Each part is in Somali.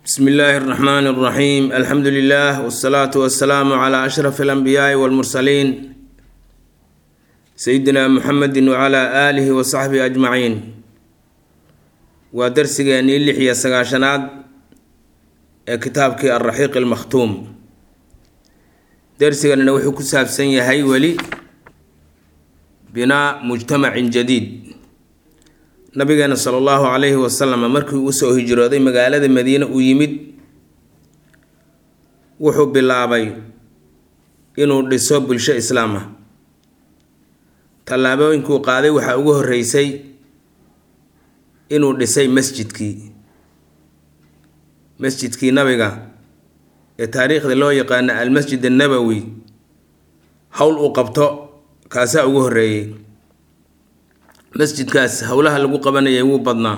bsmi illaahi اraxmaan اraxiim alxamdu lilah wsalaatu wasalaamu cla ashraf alanbiyaai walmursaliin sayidina muxamedi wcla aalihi wa saxbihi ajmaciin waa darsigeenii lix iyo sagaashanaad ee kitaabkii alraxiiq almakhtuum darsiganina wuxuu ku saabsan yahay weli binaa mujtamacin jadiid nabigeena sala allahu calayhi wasalam markii uu usoo hijrooday magaalada madiine uu yimid wuxuu bilaabay inuu dhiso bulsho islaam ah tallaabooyinkuu qaaday waxaa ugu horreysay inuu dhisay masjidkii masjidkii nabiga ee taariikhda loo yaqaano almasjid annabowi howl uu qabto kaasaa ugu horreeyey masjidkaas howlaha lagu qabanayay wuu badnaa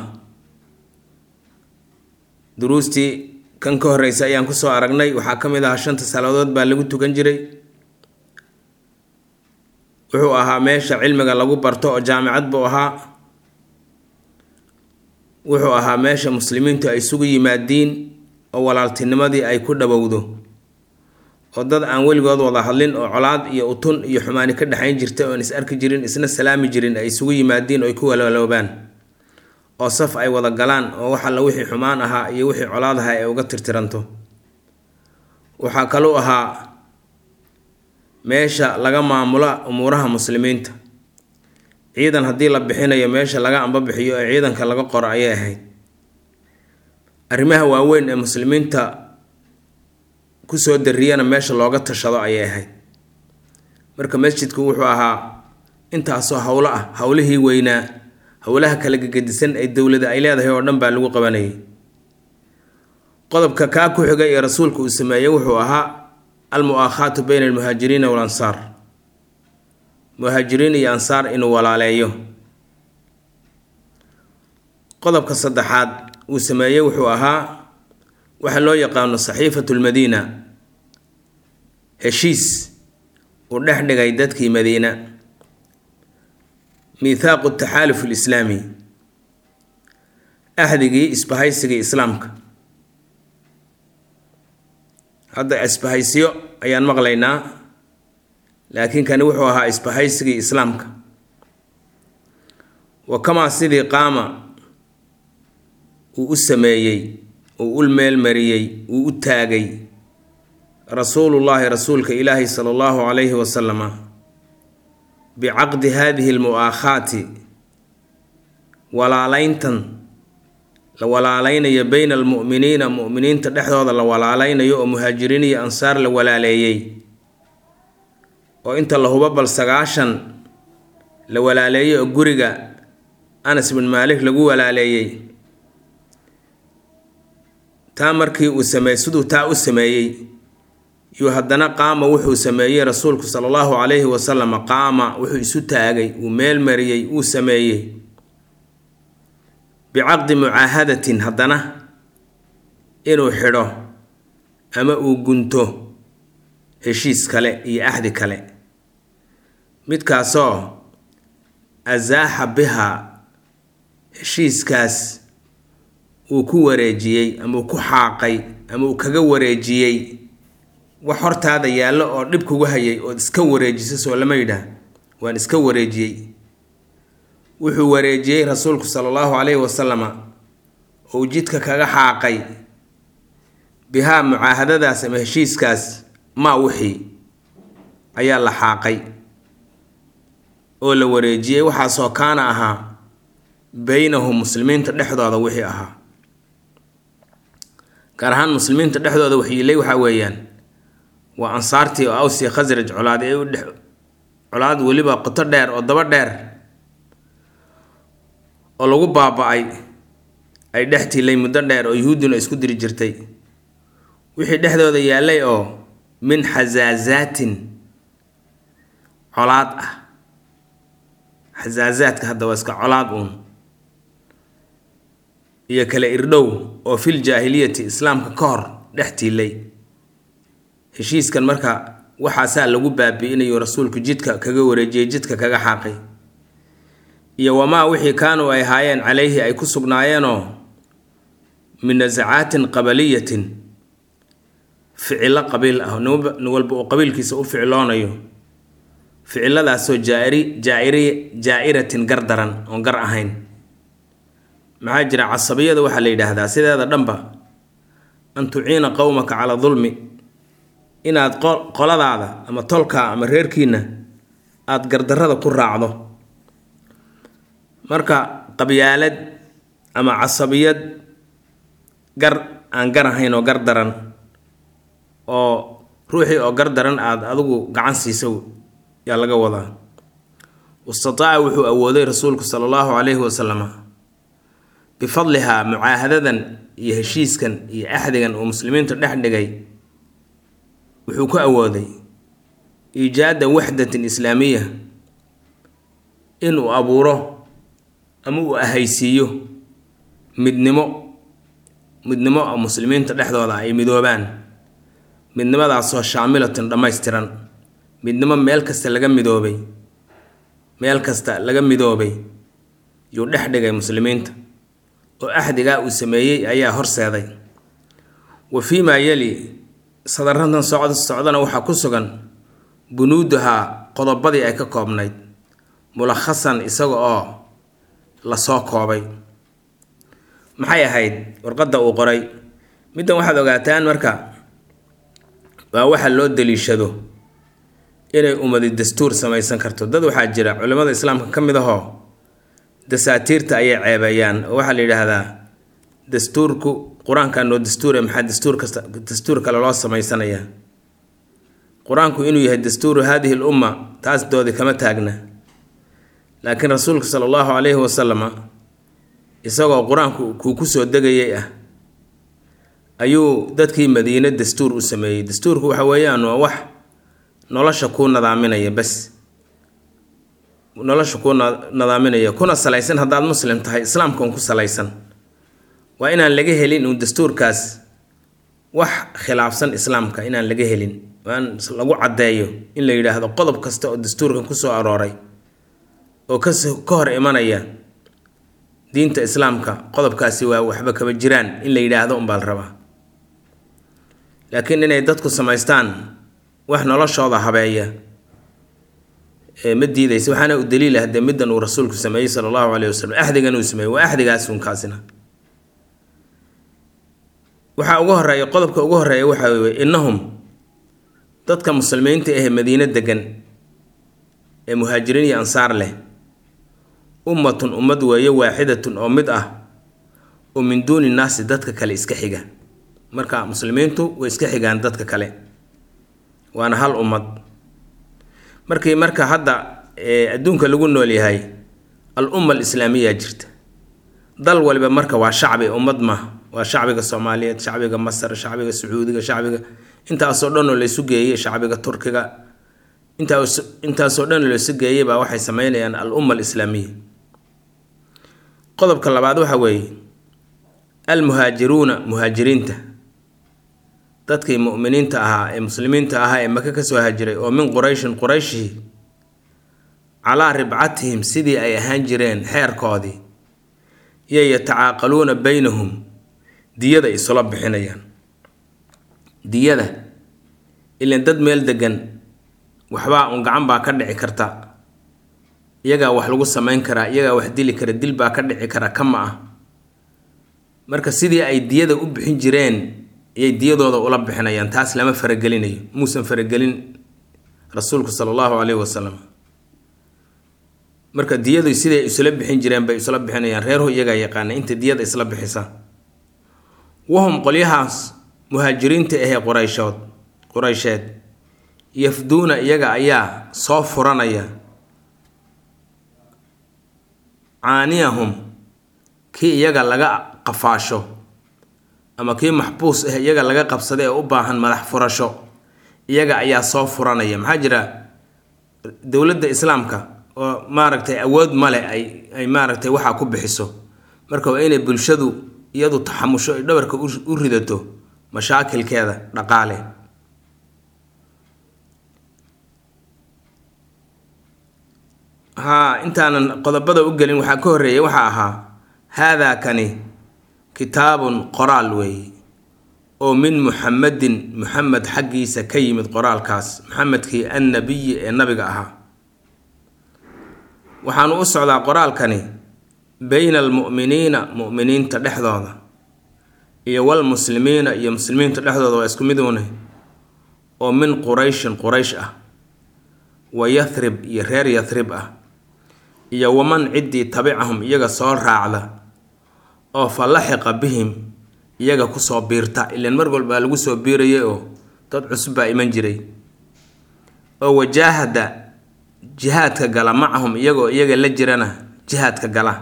duruustii kan ka horreysa ayaan kusoo aragnay waxaa ka mid ahaa shanta salaadood baa lagu tukan jiray wuxuu ahaa meesha cilmiga lagu barto oo jaamicad buu ahaa wuxuu ahaa meesha muslimiintu ay isugu yimaadiin oo walaaltinimadii ay ku dhowowdo oo dad aan weligood wada hadlin oo colaad iyo utun iyo xumaani ka dhexayn jirta oon is arki jirin isna salaami jirin ay isugu yimaadiin oo ay ku walaloobaan oo saf ay wada galaan oo wax alla wixii xumaan ahaa iyo wixii colaad ahaa ay uga tirtiranto waxaa kaluu ahaa meesha laga maamula umuuraha muslimiinta ciidan haddii la bixinayo meesha laga ambabixiyo ee ciidanka laga qoro ayay ahayd arrimaha waaweyn ee muslimiinta kusoo dariyana meesha looga tashado ayay ahayd marka masjidku wuxuu ahaa intaasoo howlo ah howlihii weynaa howlaha kala gegedisan ee dowlada ay leedahay oo dhan baa lagu qabanayay qodobka kaa ku xigay ee rasuulka uu sameeyey wuxuu ahaa almu-aakhaatu bayna almuhaajiriina walansaar muhaajiriin iyo ansaar inuu walaaleeyo qodobka saddexaad uu sameeyey wuxuu ahaa waxa loo yaqaano saxiifatu lmadiina heshiis uu dhex dhigay dadkii madiina miithaaqu taxaaluf lislaami axdigii isbahaysigii islaamka hadda isbahaysyo ayaan maqlaynaa laakiin kani wuxuu ahaa isbahaysigii islaamka wa kamaa sidii qaama uu u sameeyey uu u meelmariyey uu u taagay rasuulullaahi rasuulka ilaahi sala allahu calayhi wasalama bicaqdi haadihi almu-aakhaati walaalayntan la walaaleynayo beyna almu'miniina mu'miniinta dhexdooda la walaaleynayo oo muhaajiriin iyo ansaar la walaaleeyey oo inta la hubo bal sagaashan la walaaleeyey oo guriga anas bin maalik lagu walaaleeyey taa markii uu sameey siduu taa u sameeyey yuu haddana qaama wuxuu sameeyey rasuulku sala allahu calayhi wasalam qaama wuxuu isu taagay uu meel mariyey uu sameeyey bicaqdi mucaahadatin haddana inuu xidho ama uu gunto heshiis kale iyo axdi kale midkaasoo asaaxa biha heshiiskaas uu ku wareejiyey ama uu ku xaaqay ama uu kaga wareejiyey wax hortaada yaallo oo dhib kugu hayay ood iska wareejiso soo lama yidhaah waan iska wareejiyey wuxuu wareejiyey rasuulku sala allahu calayhi wasalama ou jidka kaga xaaqay bihaa mucaahadadaas ama heshiiskaas maa wixii ayaa la xaaqay oo la wareejiyey waxaasoo kaana ahaa beynahum muslimiinta dhexdooda wixii ahaa gaar ahaan muslimiinta dhexdooda waxyiilay waxaa weeyaan waa ansaartii oo awsi khasraj colaad ee u dhex colaad weliba qoto dheer oo daba dheer oo lagu baaba-ay ay dhex tiilay muddo dheer oo yuhuudduna isku diri jirtay wixii dhexdooda yaallay oo min xasaasaatin colaad ah xasaasaadka hadda waa iska colaad uun iyo kale irdhow oo fil jaahiliyati islaamka ka hor dhex tiilay heshiiskan marka waxaasaa lagu baabi-inayo rasuulku jidka kaga wareejiyey jidka kaga xaaqay iyo wamaa wixii kaanuu ay ahaayeen calayhi ay ku sugnaayeenoo min nasacaatin qabaliyatin ficilo qabiil ah nin walba uu qabiilkiisa u ficiloonayo ficiladaasoo jaairi jaairi jaa-iratin gar daran oon gar ahayn maxaa jira casabiyada waxaa la yidhaahdaa sideeda dhanba an tuciina qowmaka calaa dulmi inaad qoladaada ama tolkaa ama reerkiina aada gardarrada ku raacdo marka qabyaalad ama casabiyad gar aan gar ahayn oo gar daran oo ruuxii oo gar daran aada adigu gacan siisa yaa laga wadaa wastataaca wuxuu awooday rasuulku sala allahu calayhi wasalama bifadlihaa mucaahadadan iyo heshiiskan iyo axdigan uu muslimiinta dhex dhigay wuxuu ku awooday iijaada waxdatin islaamiya inuu abuuro ama uu ahaysiiyo midnimo midnimo muslimiinta dhexdooda ay midoobaan midnimadaasoo shaamilatin dhammaystiran midnimo meel kasta laga midoobay meel kasta laga midoobay yuu dhex dhigay muslimiinta oo axdigaa uu sameeyey ayaa horseeday wa fii maa yeli sadaradan socd socdana waxaa ku sugan bunuudahaa qodobadii ay ka koobnayd mulakhasan isaga oo lasoo koobay maxay ahayd warqadda uu qoray middan waxaad ogaataan marka waa waxa loo daliishado inay ummadi dastuur samaysan karto dad waxaa jira culimmada islaamka ka mid ahoo dasaatiirta ayay ceebeeyaan oo waxaa la yidhaahdaa dastuurku qur-aankaa noo dastuure maxaa dastuur kasta dastuur kale loo samaysanayaa qur-aanku inuu yahay dastuuru haadihi l umma taas doodi kama taagna laakiin rasuulka sala allahu calayhi wasalama isagoo qur-aanku kuu kusoo degayay ah ayuu dadkii madiine dastuur u sameeyey dastuurku waxa weeyaan waa wax nolosha kuu nadaaminaya bas nolosha kuu nadaaminaya kuna salaysan haddaad muslim tahay islaamka un ku salaysan waa inaan laga helin uun dastuurkaas wax khilaafsan islaamka inaan laga helin waa in lagu caddeeyo in la yidhaahdo qodob kasta oo dastuurkan kusoo arooray oo kas ka hor imanaya diinta islaamka qodobkaasi waa waxba kaba jiraan in la yidhaahdo unbaa la rabaa laakiin inay dadku samaystaan wax noloshooda habeeya ma diidaysa waxaana u daliil ah dee middan uu rasuulku sameeyey sala allahu caleyhi wasalam axdigan uu sameeyey waa axdigaasunkaasina waxaa ugu horeeya qodobka ugu horeeya waxaa weye innahum dadka muslimiinta ahee madiino degan ee muhaajiriin iyo ansaar leh ummatun ummad weeye waaxidatun oo mid ah oo min duuni naasi dadka kale iska xiga marka muslimiintu way iska xigaan dadka kale waana hal ummad markii marka hadda adduunka lagu nool yahay al umma alislaamiya jirta dal waliba marka waa shacbi ummad ma waa shacbiga soomaaliyeed shacbiga masar shacbiga sacuudiga shacbiga intaasoo dhan oo laysu geeyey shacbiga turkiga intaas intaasoo dhan oo laysu geeyey baa waxay sameynayaan al umma alislaamiya qodobka labaad waxa weeye almuhaajiruuna muhaajiriinta dadkii mu'miniinta ahaa ee muslimiinta ahaa ee maka kasoo hajiray oo min qurayshin qurayshii calaa ribcatihim sidii ay ahaan jireen xeerkoodii iyo yatacaaqaluuna baynahum diyada isula bixinayaan diyada ilan dad meel degan waxbaa un gacan baa ka dhici karta iyagaa wax lagu samayn karaa iyagaa wax dili kara dil baa ka dhici kara kama ah marka sidii ay diyada u bixin jireen ayay diyadooda ula bixinayaan taas lama faragelinayo muusan faragelin rasuulku sala allahu caleyhi wasalam marka diyadu siday isula bixin jireen bay isula bixinayaan reerhu iyagaa yaqaana inta diyada isla bixisa wahum qolyahaas muhaajiriinta ahee qurayshood quraysheed yafduuna iyaga ayaa soo furanaya caaniyahum kii iyaga laga qafaasho ama kii maxbuus ah iyaga laga qabsada ee u baahan madax furasho iyaga ayaa soo furanaya maxaa jira dowladda islaamka oo maaragtay awood male ay ay maaragtay waxaa ku bixiso marka waa inay bulshadu iyadu taxamusho ay dhabarka u ridato mashaakilkeeda dhaqaale haa intaanan qodobada u gelin waxaa ka horreeyay waxaa ahaa haadaa kani kitaabun qoraal weeye oo min muxamedin muxamed xaggiisa ka yimid qoraalkaas muxamedkii annabiyi ee nabiga ahaa waxaanu u socdaa qoraalkani bayna almu'miniina mu'miniinta dhexdooda iyo walmuslimiina iyo muslimiinta dhexdooda waa isku mid uune oo min qurayshin quraysh ah wa yathrib iyo reer yathrib ah iyo waman ciddii tabicahum iyaga soo raacda oo fa laxiqa bihim iyaga kusoo biirta ilaan mar walbaa lagu soo biirayay oo dad cusub baa iman jiray oo wajaahada jihaadka gala macahum iyagoo iyaga la jirana jihaadka gala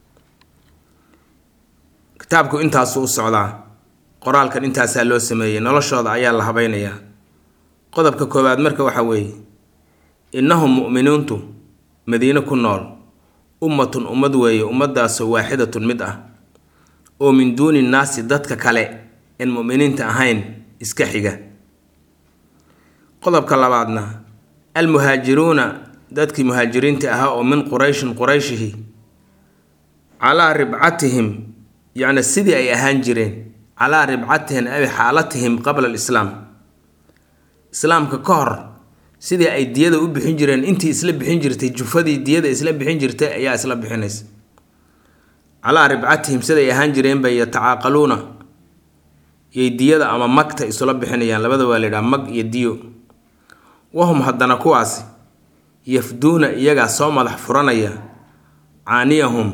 kitaabku intaasuu u socdaa qoraalkan intaasaa loo sameeyey noloshooda ayaa la habaynayaa qodobka koowaad marka waxaa weeye innahum mu'miniintu madiine ku nool ummatun ummad weeye ummaddaasoo waaxidatun mid ah oo min duuni nnaasi dadka kale en mu'miniinta ahayn iska xiga qodobka labaadna almuhaajiruuna dadkii muhaajiriinta ahaa oo min qurayshin qurayshihi calaa ribcatihim yacni sidii ay ahaan jireen calaa ribcatihim ay xaalatihim qabla alislaam islaamka ka hor sidii ay diyada u bixin jireen intii isla bixin jirtay jufadii diyada isla bixin jirtay ayaa isla bixinaysa calaa ribcatihim siday ahaan jireen bay yatacaaqaluuna yay diyada ama magta isula bixinayaan labada waa la yidhaha mag iyo diyo wahum haddana kuwaasi yafduuna iyagaa soo madax furanaya caaniyahum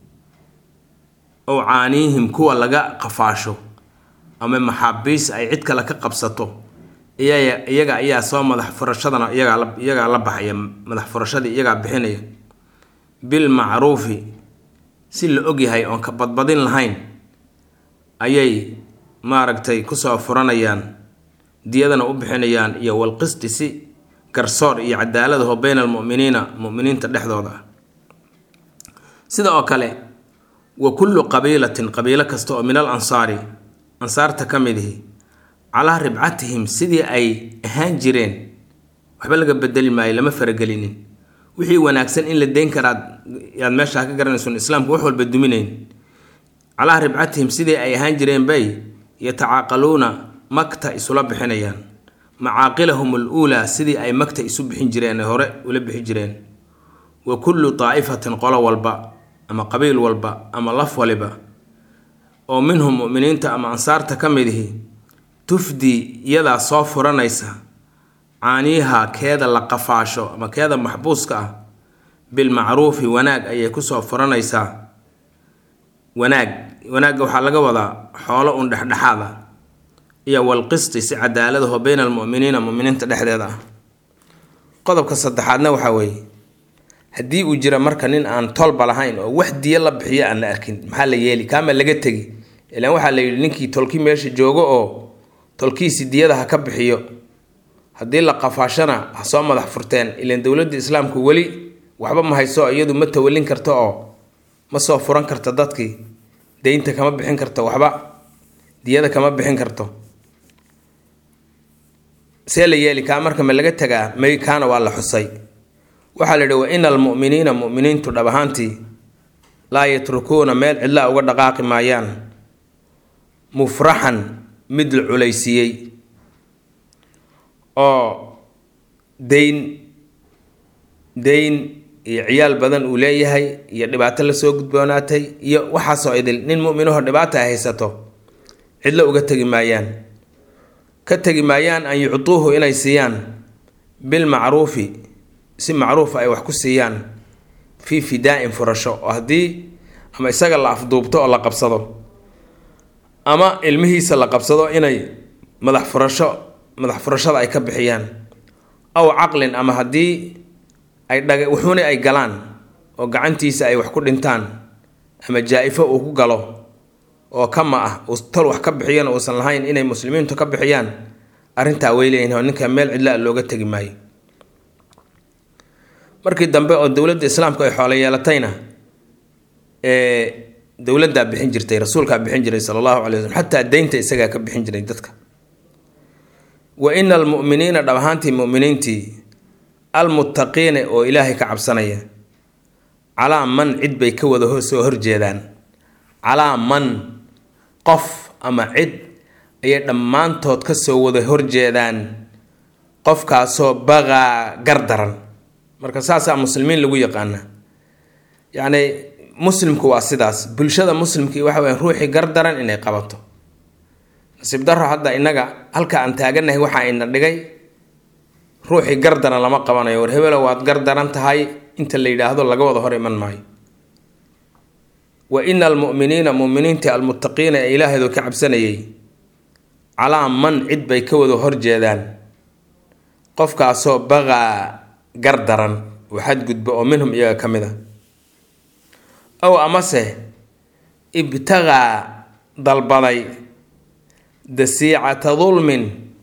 ow caaniyihim kuwa laga qafaasho ama maxaabiis ay cid kale ka qabsato iyaga ayaa soo madax furashadana iyagaa la baxaya madax furashadii iyagaa bixinaya bilmacruufi si la ogyahay oon ka badbadin lahayn ayay maaragtay kusoo furanayaan diyadana u bixinayaan iyo walqisti si garsoor iyo cadaaladaho bayna almu'miniina mu'miniinta dhexdooda ah sida oo kale wa kullu qabiilatin qabiilo kasta oo min al ansaari ansaarta ka mid ihi calaa ribcatihim sidii ay ahaan jireen waxba laga bedeli maayo lama faragelinin wixii wanaagsan in la deyn karaad yaad meeshaa ka garanaysun islaamku wax walba duminayn calaa ribcatihim sidii ay ahaan jireen bay yatacaaqaluuna magta isula bixinayaan macaaqilahum al uulaa sidii ay magta isu bixin jireen hore ula bixi jireen wa kullu daa'ifatin qolo walba ama qabiil walba ama laf waliba oo minhum mu'miniinta ama ansaarta ka mid ihi tufdi iyadaa soo furanaysa caaniyaha keeda la qafaasho ama keeda maxbuuska ah bilmacruufi wanaag ayay kusoo furanaysaa wanaag wanaagga waxaa laga wadaa xoolo un dhexdhexaad ah iyo walqisti si cadaaladaho bayna almu'miniina mu'miniinta dhexdeeda ah qodobka saddexaadna waxaa weeye haddii uu jira marka nin aan tolba lahayn oo wax diyo la bixiyo aan la arkin maxaa la yeeli kaama laga tegi ilaan waxaa la yidhi ninkii tolkii meesha joogo oo tolkiisi diyada ha ka bixiyo haddii la qafaashana ha soo madax furteen ilaan dowladda islaamku weli waxba ma hayso iyadu ma tawalin karto oo ma soo furan karto dadkii deynta kama bixin karto waxba diyada kama bixin karto see la yeeli kaa marka ma laga tagaa may kaana waa la xusay waxaa la yidhi wa ina almu'miniina mu'miniintu dhab ahaantii laa yatrukuuna meel cidlaa uga dhaqaaqi maayaan mufraxan mid la culaysiiyey oo deyn deyn iyo ciyaal badan uu leeyahay iyo dhibaato lasoo gudboonaatay iyo waxaasoo idil nin mu'minaho dhibaata ay haysato cidlo uga tegi maayaan ka tegi maayaan an yucduuhu inay siiyaan bilmacruufi si macruufa ay wax ku siiyaan fii fidaa-in furasho oo haddii ama isaga la afduubto oo la qabsado ama ilmihiisa la qabsado inay madax furasho madax furashada ay ka bixiyaan aw caqlin ama haddii ay dhaga wuxuuna ay galaan oo gacantiisa ay wax ku dhintaan ama jaa-ifo uu ku galo oo kama ah uu tol wax ka bixiyana uusan lahayn inay muslimiintu ka bixiyaan arrintaa way leeyihin oo ninka meel cidlaa looga tegi maayo markii dambe oo dowladda islaamku ay xoolo yeelatayna ee dowladdaa bixin jirtay rasuulkaa bixin jiray sala allahu calay waslm xataa deynta isagaa ka bixin jiray dadka wa ina almu'miniina dhab ahaantii mu'miniintii almuttaqiina oo ilaahay ka cabsanaya calaa man cid bay ka wada soo horjeedaan calaa man qof ama cid ayay dhammaantood kasoo wada horjeedaan qofkaasoo baqaa gardaran marka saasaa muslimiin lagu yaqaana yacni muslimku waa sidaas bulshada muslimkii waxa weya ruuxii gardaran inay qabato nasiib daro hadda innaga halka aan taaganahay waxaa ina dhigay ruuxii gardaran lama qabanayo war hebelo waad gardaran tahay inta la yidhaahdo laga wada hor iman maayo wa ina almu'miniina mu'miniintii almuttaqiina ee ilaahaydu ka cabsanayay calaa man cid bay ka wada horjeedaan qofkaasoo baqaa gardaran oo xadgudba oo minhum iyaga ka mid a ow amase ibtaqaa dalbaday dasiicata dulmin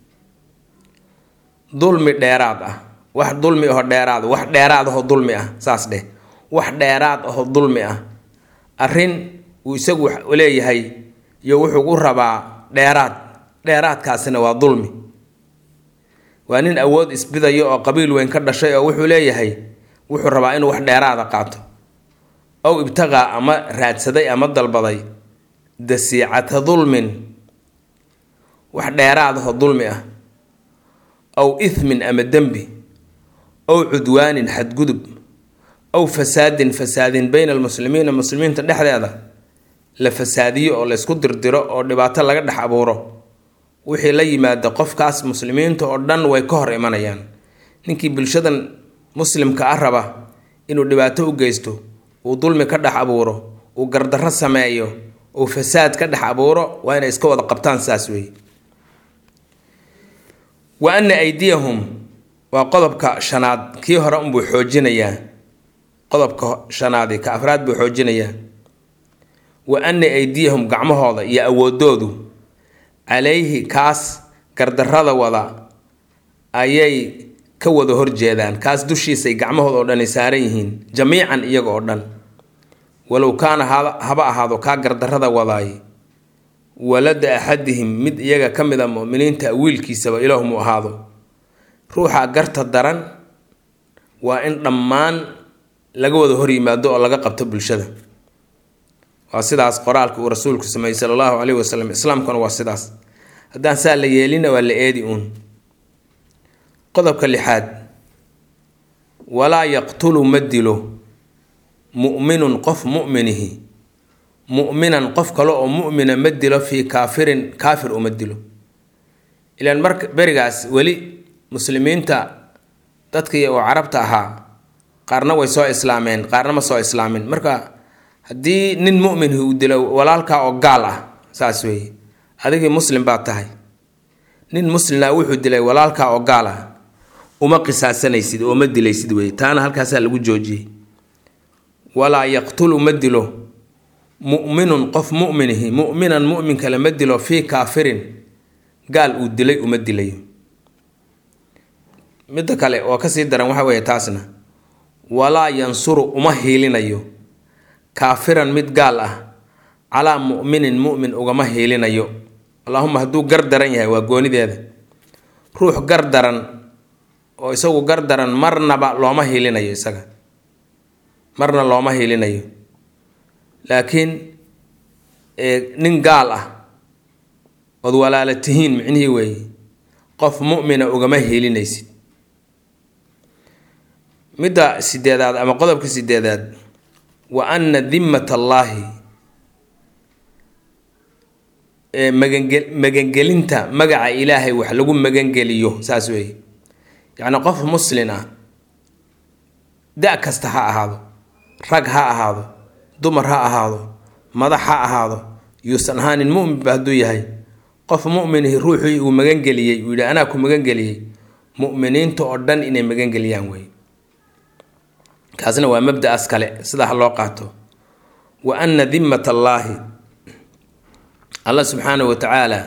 dulmi dheeraad ah wax dulmi aho dheeraad wax dheeraad ahoo dulmi ah saas dheh wax dheeraad ahoo dulmi ah arrin uu isagu leeyahay iyo wuxuu u rabaa dheeraad dheeraadkaasina waa dulmi waa nin awood isbidayo oo qabiil weyn ka dhashay oo wuxuu leeyahay wuxuu rabaa inuu wax dheeraada qaato ow ibtaqaa ama raadsaday ama dalbaday dasiicata dulmin wax dheeraad ahoo dulmi ah ow ithmin ama dembi ow cudwaanin xadgudub ow fasaadin fasaadin bayna almuslimiina muslimiinta dhexdeeda la fasaadiyo oo laysku dirdiro oo dhibaato laga dhex abuuro wixii la yimaada qofkaas muslimiinta oo dhan way ka hor imanayaan ninkii bulshadan muslimka ah raba inuu dhibaato u geysto uu dulmi ka dhex abuuro uu gardarro sameeyo uu fasaad ka dhex abuuro waa inay iska wada qabtaan saas weeye wa ana aydiyahum waa qodobka shanaad kii hore unbuu xoojinayaa qodobka shanaadi ka afraad buu xoojinayaa wa ana aydiyahum gacmahooda iyo awoodoodu calayhi kaas gardarrada wada ayay ka wada horjeedaan kaas dushiisay gacmahooda oo dhani saaran yihiin jamiican iyaga oo dhan walow kaana haba ahaado kaa gardarrada wadaay walada axadihim mid iyaga ka mid a muminiinta wiilkiisaba ilaahumuu ahaado ruuxa garta daran waa in dhammaan laga wada hor yimaado oo laga qabto bulshada waa sidaas qoraalka uu rasuulku sameeyey sala allahu caleyhi wasalam islaamkuna waa sidaas haddaan saa la yeelina waa la eedi uun qodobka lixaad walaa yaqtulu ma dilo mu'minun qof mu'minihi mu'minan qof kale oo mu'mina ma dilo fii kaafirin kaafir uma dilo ilaan marka berigaas weli muslimiinta dadkii oo carabta ahaa qaarna way soo islaameen qaarna ma soo islaamin marka haddii nin mu'minhi uu dilo walaalkaa oo gaal ah saas weeye adigii muslim baad tahay nin muslimna wuxuu dilay walaalkaa oo gaal ah uma qisaasanaysid oo ma dilaysid weye taana halkaasaa lagu joojiyey walaa yaqtulu ma dilo mu'minun qof mu'minihi mu'minan mu'min kale ma dilo fii kaafirin gaal uu dilay uma dilayo midda kale oo kasii daran waxa weeye taasna walaa yansuru uma hiilinayo kaafiran mid gaal ah calaa mu'minin mu'min ugama hiilinayo allahuma hadduu gar daran yahay waa goonideeda ruux gar daran oo isagu gar daran marnaba looma hiilinayo isaga marna looma hiilinayo laakiin nin gaal ah ood walaala tihiin micnihii weeye qof mu'mina ugama hiilinaysid midda sideedaad ama qodobka sideedaad wa anna dimmat allaahi magange magangelinta magaca ilaahay wax lagu magangeliyo saas weeye yacni qof muslin ah da kasta ha ahaado rag ha ahaado dumar ha ahaado madax ha ahaado yuusan ahaanin muminba hadduu yahay qof muminihi ruuxii uu magangeliyey uu yidhi anaa ku magangeliyey muminiinta oo dhan inay magangeliyaan wey kaasna waa mabda-aas kale sidaa ha loo qaato wa anna dimmat allaahi allah subxaanahu wa tacaala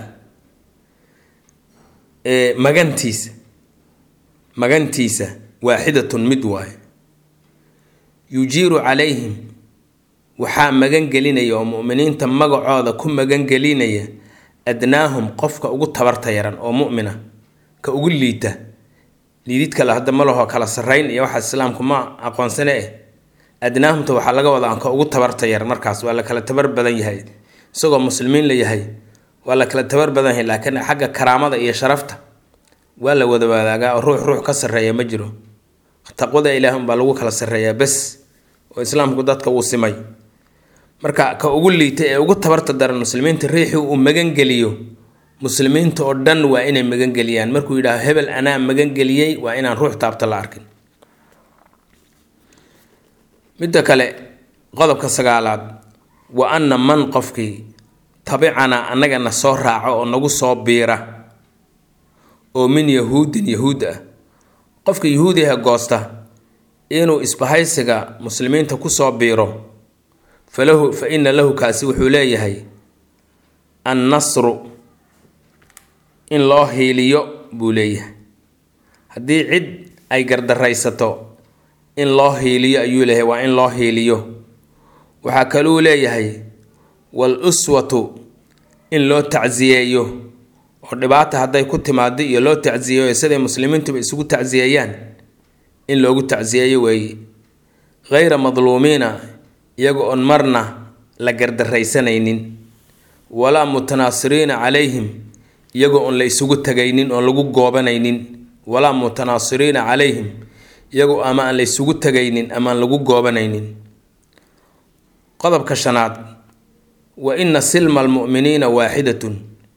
magantiisa magantiisa waaxidatun mid waaye yujiiru calayhim waxaa magangelinaya oo muminiinta magacooda ku magangelinaya adnaahum qofka ugu tabarta yaran oo mumina ka ugu liita liidid kale hadda ma laho kala sarrayn iyo waxaa islaamku ma aqoonsane eh adnaahumta waxaa laga wadaa ka ugu tabarta yar markaas waa la kala tabar badan yahay isagoo muslimiin la yahay waa la kala tabar badan yahay laakiin xagga karaamada iyo sharafta waa la wada wadaagaa oo ruux ruux ka sarreeya ma jiro taqwada ilaah unbaa lagu kala sarreeyaa bes oo islaamku dadka uu simay marka ka ugu liita ee ugu tabarta daran muslimiinta riixii uu magangeliyo muslimiinta oo dhan waa inay magangeliyaan markuu yidhaaho hebel anaa magangeliyey waa inaan ruux taabta la arkin midda kale qodobka sagaalaad wa anna man qofkii tabicanaa annagana soo raaco oo nagu soo biira oo min yahuudin yahuud ah qofka yahuudiha goosta inuu isbahaysiga muslimiinta kusoo biiro falahu fa ina lahu kaasi wuxuu leeyahay annasru in loo hiiliyo buu leeyahay haddii cid ay gardaraysato in loo hiiliyo ayuu leeyahay waa in loo hiiliyo waxaa kaluu leeyahay wal uswatu in loo tacsiyeeyo oo dhibaata hadday ku timaado iyo loo tacsiyeeyo siday muslimiintuba isugu tacsiyeeyaan in loogu tacsiyeeyo weeye hayra madluumiina iyaga oon marna la gardaraysanaynin walaa mutanaasiriina calayhim iyagoo oon la isugu tagaynin oon lagu goobanaynin walaa mutanaasiriina calayhim iyagoo ama aan la isugu tagaynin ama aan lagu goobanaynin qodobka shanaad wa ina silma almu'miniina waaxidatun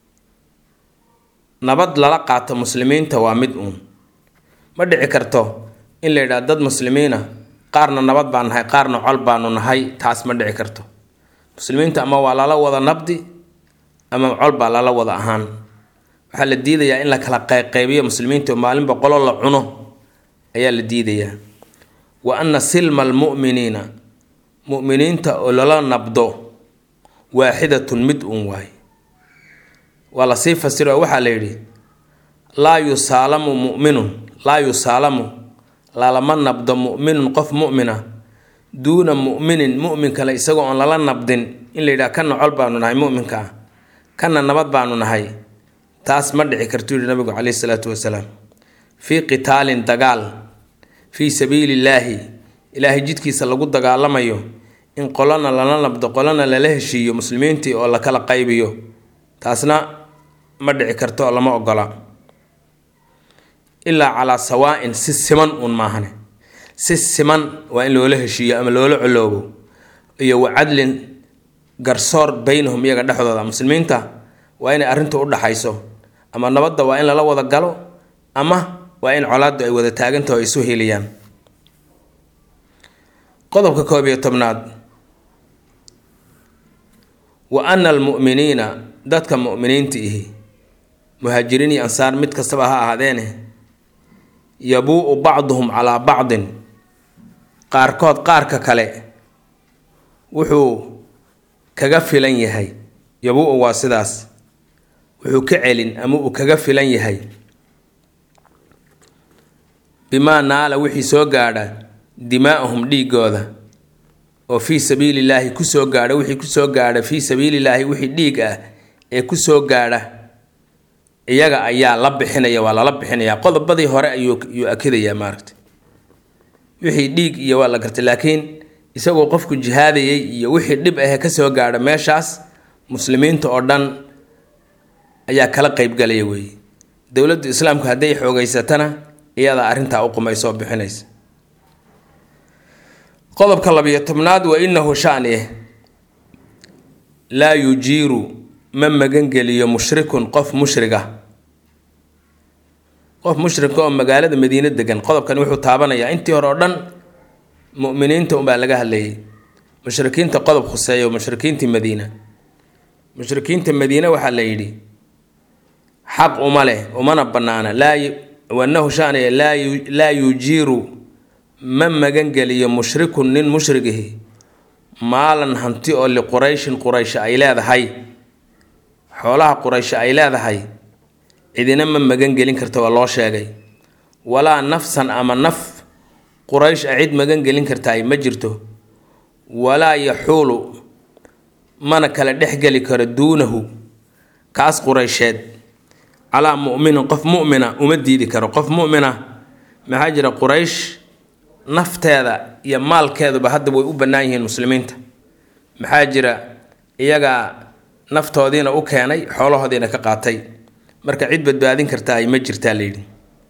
nabad lala qaato muslimiinta waa mid uun ma dhici karto in la yidhaha dad muslimiina qaarna nabad baan nahay qaarna col baanu nahay taas ma dhici karto muslimiinta ama waa lala wada nabdi ama col baa lala wada ahaan waxaa la diidayaa in la kala qayqaybiyo muslimiinta oo maalinba qolo la cuno ayaa la diidayaa wa anna silma almu'miniina mu'miniinta oo lala nabdo waaxidatun mid uun waay waa lasii fasiro oo waxaa la yidhi laa yusaalamu mu'minun laa yusaalamu lalama nabdo mu'minun qof mu'mina duuna mu'minin mu'min kale isagoo oon lala nabdin in la yidhaha kana col baanu nahay mu'minka ah kana nabad baanu nahay taas ma dhici kartuu yihi nabigu caleyhi salaatu wasalaam fii qitaalin dagaal fii sabiili illaahi ilaahay jidkiisa lagu dagaalamayo in qolona lala nabdo qolona lala heshiiyo muslimiintii oo la kala qaybiyo taasna ma dhici karto oo lama ogola ilaa calaa sawaa-in si siman uun maahane si siman waa in loola heshiiyo ama loola coloobo iyo wa cadlin garsoor baynahum iyaga dhexdooda muslimiinta waa inay arrintu u dhaxayso ama nabadda waa in lala wada galo ama waa in colaaddu ay wada taagantaho ay isu heliyaan qodobka koob iyo tobnaad wa ana almu'miniina dadka mu'miniinta ihi muhaajiriin iyo ansaar mid kastaba ha ahaadeene yabuu-u bacduhum calaa bacdin qaarkood qaarka kale wuxuu kaga filan yahay yabuu-u waa sidaas wuxuu ka celin ama uu kaga filan yahay bimaa naala wixii soo gaadha dimaa'ahum dhiigooda oo fii sabiilillaahi kusoo gaadha wixii kusoo gaadha fii sabiilillaahi wixii dhiig ah ee kusoo gaadha iyaga ayaa la bixinaya waa lala bixinayaa qodobadii hore ayuu ayuu akidayaa maaragta wixii dhiig iyo waa la gartay laakiin isagoo qofku jihaadayay iyo wixii dhib ahee kasoo gaadha meeshaas muslimiinta oo dhan ayaa kala qeybgalaya weeye dowladdu islaamku hadday xoogeysatana iyadaa arrintaa u qumaysoo bixinaysa qodobka labiyo tobnaad wa inahu shani laa yujiiru ma magangeliyo mushrikun qof mushriga qof mushrika oo magaalada madiine degan qodobkani wuxuu taabanayaa intii hore oo dhan mu'miniinta unbaa laga hadlayay mushrikiinta qodob khuseeyo mushrikiintii madiina mushrikiinta madiine waxaa la yidhi xaq uma leh umana bannaana laa wanahu shaniya laa laa yujiiru ma magangeliyo mushrikun nin mushrigihi maalan hanti oo liqurayshin quraysh ay leedahay xoolaha quraysh ay leedahay cidina ma magangelin karta waa loo sheegay walaa nafsan ama naf quraysh a cid magangelin kartaay ma jirto walaa yaxuulu mana kala dhexgeli karo duunahu kaas quraysheed calaa mu'minin qof mu'mina uma diidi karo qof mu'mina maxaa jira quraysh nafteeda iyo maalkeeduba hadda way u bannaan yihiin muslimiinta maxaa jira iyagaa naftoodiina u keenay xoolahoodiina ka qaatay marka cid badbaadin kartaa ay ma jirtaa layidhi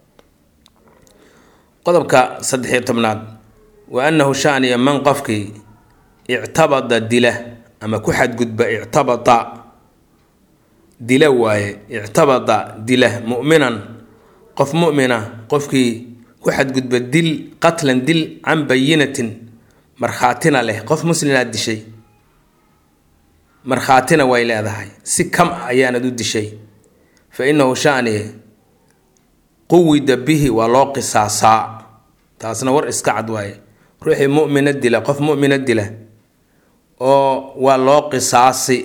qodobka saddexiyo tobnaad wa annahu shaaniya man qofkii ictabada dila ama ku xadgudba ictabada dila waaye ictabada dila mu'minan qof mu'mina qofkii ku xadgudba dil qatlan dil can bayinatin markhaatina leh qof muslimaad dishay markhaatina way leedahay si kam ah ayaanad u dishay fa innahu shaani quwida bihi waa loo qisaasaa taasna war iska cad waaye ruuxii mu'mina dila qof mu'mina dila oo waa loo qisaasi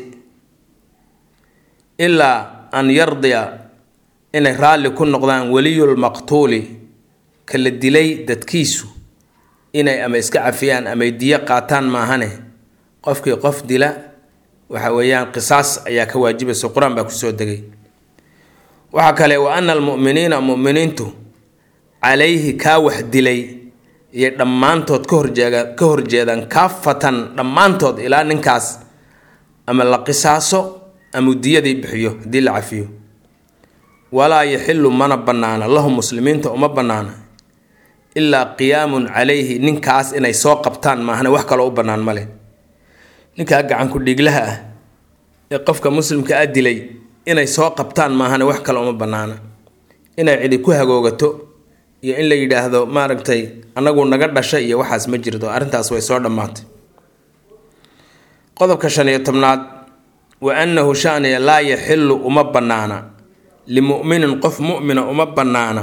ilaa an yardiya inay raalli ku noqdaan weliyulmaqtuuli ka la dilay dadkiisu inay ama iska cafiyaan amay diyo qaataan maahane qofkii qof dila waxa weeyaan qisaas ayaa ka waajibaysa qur-aan baa kusoo degay waxaa kale wa ana almu'miniina mu'miniintu calayhi kaa wax dilay iyo dhammaantood ka horjeega ka horjeedaan kaafatan dhammaantood ilaa ninkaas ama la qisaaso ama diyadii bixiyo haddii la cafiyo walaa yaxilu mana bannaana lahum muslimiinta uma bannaana ilaa qiyaamun calayhi ninkaas inay soo qabtaan maahane wax kaloo u bannaan male ninkaa gacanku dhiiglaha ah ee qofka muslimka a dilay inay soo qabtaan maahane wax kale uma bannaana inay cidi ku hagoogato iyo in la yidhaahdo maaragtay anagu naga dhashay iyo waxaas ma jirto arrintaas way soo dhammaatay qodobka shan iyo tobnaad wa annahu shaaniya laa yaxilu uma bannaana limu'minin qof mu'mina uma bannaana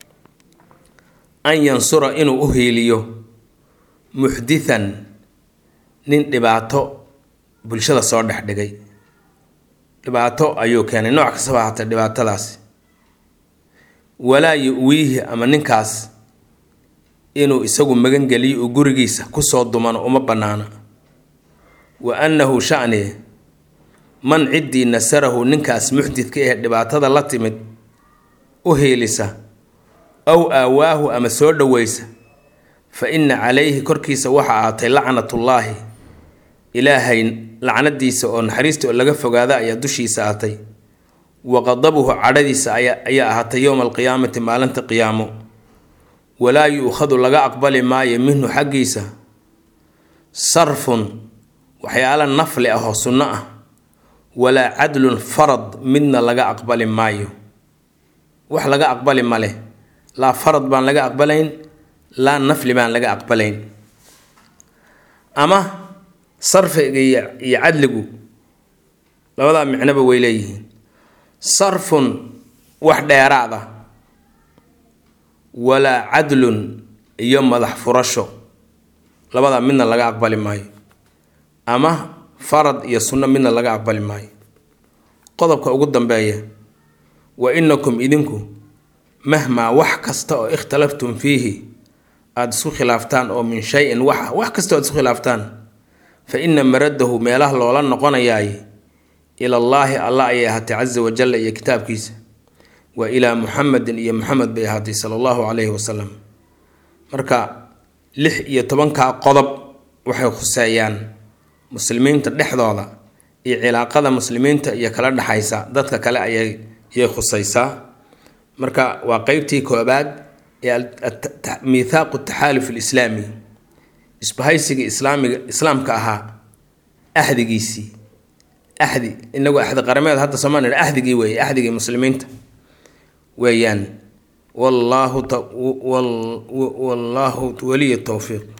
an yansura inuu u hiiliyo muxdithan nin dhibaato bulshada soo dhex dhigay dhibaato ayuu keenay nooc kastaba hatay dhibaatadaasi walaa yu-wiihi ama ninkaas inuu isagu magangeliyo uu gurigiisa kusoo dumano uma bannaana wa annahu shani man ciddii nasarahu ninkaas muxdidka ee dhibaatada la timid u hiilisa aw aawaahu ama soo dhoweysa fa inna calayhi korkiisa waxa ahaatay lacnatullaahi ilaahay lacnadiisa oo naxariista oo laga fogaada ayaa dushiisa ahatay wa qadabuhu cadhadiisa ayaa ahaatay yowma alqiyaamati maalinta qiyaamo walaa yu-khadu laga aqbali maayo minhu xaggiisa sarfun waxyaala nafli ah oo sunno ah walaa cadlun farad midna laga aqbali maayo wax laga aqbali male laa farad baan laga aqbalayn laa nafli baan laga aqbalayn ama sarfiga iyo cadligu labadaa micnoba way leeyihiin sarfun wax dheeraad ah walaa cadlun iyo madax furasho labadaa midna laga aqbali maayo ama farad iyo sunno midna laga aqbali maayo qodobka ugu dambeeya wa inakum idinku mahmaa wax kasta oo ikhtalaftum fiihi aada isku khilaaftaan oo min shay-in wax wax kasta o ad isku khilaaftaan fa ina maradahu meelaha loola noqonayaay ilallaahi allah ayay ahaatay casa wajalla iyo kitaabkiisa wa ilaa muxamedin iyo muxamed bay ahaatay sala allahu calayhi wasalam marka lix iyo tobankaa qodob waxay khuseeyaan muslimiinta dhexdooda iyo cilaaqada muslimiinta iyo kala dhexaysa dadka kale ayay ayay khuseysaa marka waa qeybtii koobaad ee miithaaqu taxaaluf alislaami isbahaysigii islaamiga islaamka ahaa axdigiisii axdi inagoo axdi qarameed hadda soomaalia axdigii weeye axdigii muslimiinta weeyaan wallaahu wallaahu waliya towfiiq